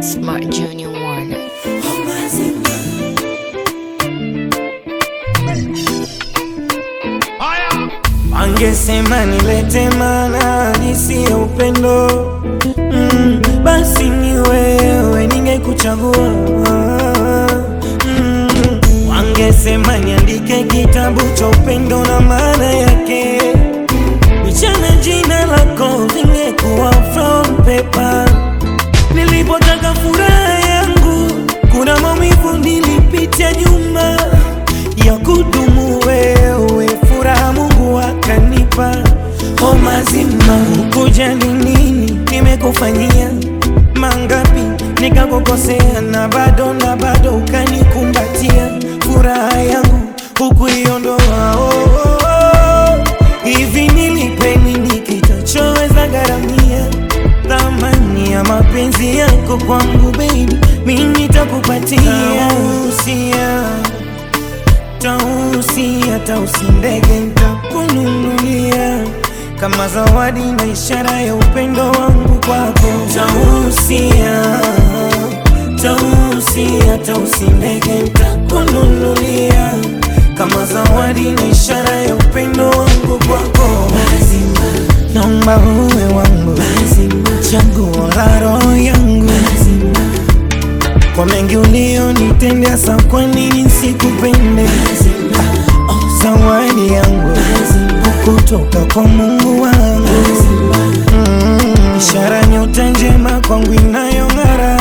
Smart Junior Warner. Wangesema nilete maana halisi ya upendo mm, basi ni wewe ningekuchagua mm, wangesema niandike kitabu cha upendo na maana yake nichana jina lako vingekuwa from paper nilipotaka furaha yangu kuna maumivu nilipitia nyuma ya kudumu wewe furaha Mungu akanipa o mazima kujali nini nimekufanyia mangapi nikakukosea na bado na bado ukanikumbatia furaha yangu hukuiondoa oh, oh, oh. hivi nilipe nini kitachoweza gharamia thamani ya mapenzi yako kwangu baby mimi nitakupatia usia tausi hata usindege ntakununulia kama zawadi na ishara ya upendo wangu kwako tausia tausi hata usindege ntakununulia kama zawadi na ishara ya upendo wangu kwako naomba uwe wangu chaguo la roho yangu kwa mengi ulionitendea, sa kwa nini sikupende? Oh, zawadi yangu kutoka kwa Mungu wangu mm, ishara nyota njema kwangu inayong'ara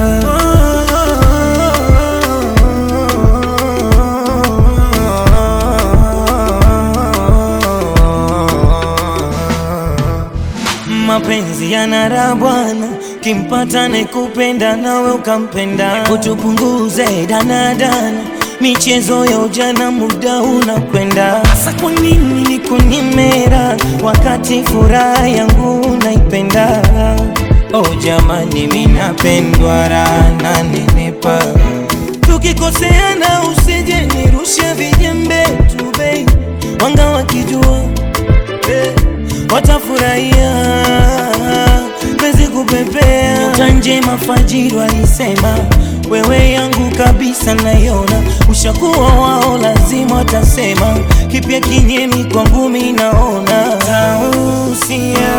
mapenzi yanara bwana, kimpata nikupenda nawe ukampenda, kutupunguze danadana, michezo ya ujana, muda unakwenda. Sasa kwa nini nikunimera wakati furaha yangu naipenda? Oh jamani, minapendwa raha na nenepa, tukikoseana usije nirushe vijembe tu baby, wanga wakijua eh, watafurahia pezi kupepea nyota njema fajiri walisema wewe yangu kabisa naiona ushakuwa wao lazima watasema kipya kinyemi kwangu mi naona tausia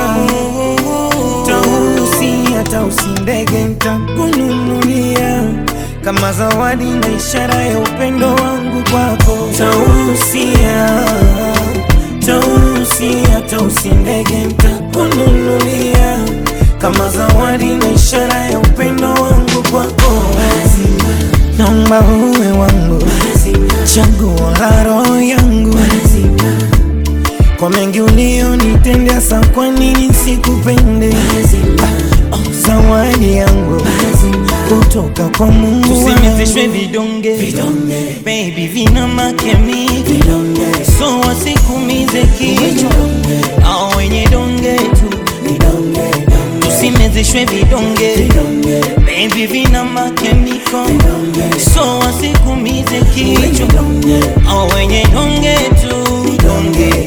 tausia tausi ndege ntakununulia kama zawadi na ishara ya upendo wangu kwako tausia tausi hata usindege ntakununulia kama zawadi na ishara ya upendo wangu kwako naomba uwe wangu chaguo la roho yangu kwa mengi ulionitendea, sa kwa nini sikupende? Ah, oh, zawadi yangu kutoka kwa Mungu tusimezeshwe vidonge baby, vina makemiki so wasikumize kichwa au wenye donge tu tusimezeshwe vidonge baby, vina makemiko so wasikumize kichwa au wenye donge tu donge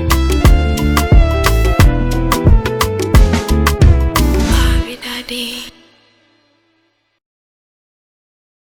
Daddy.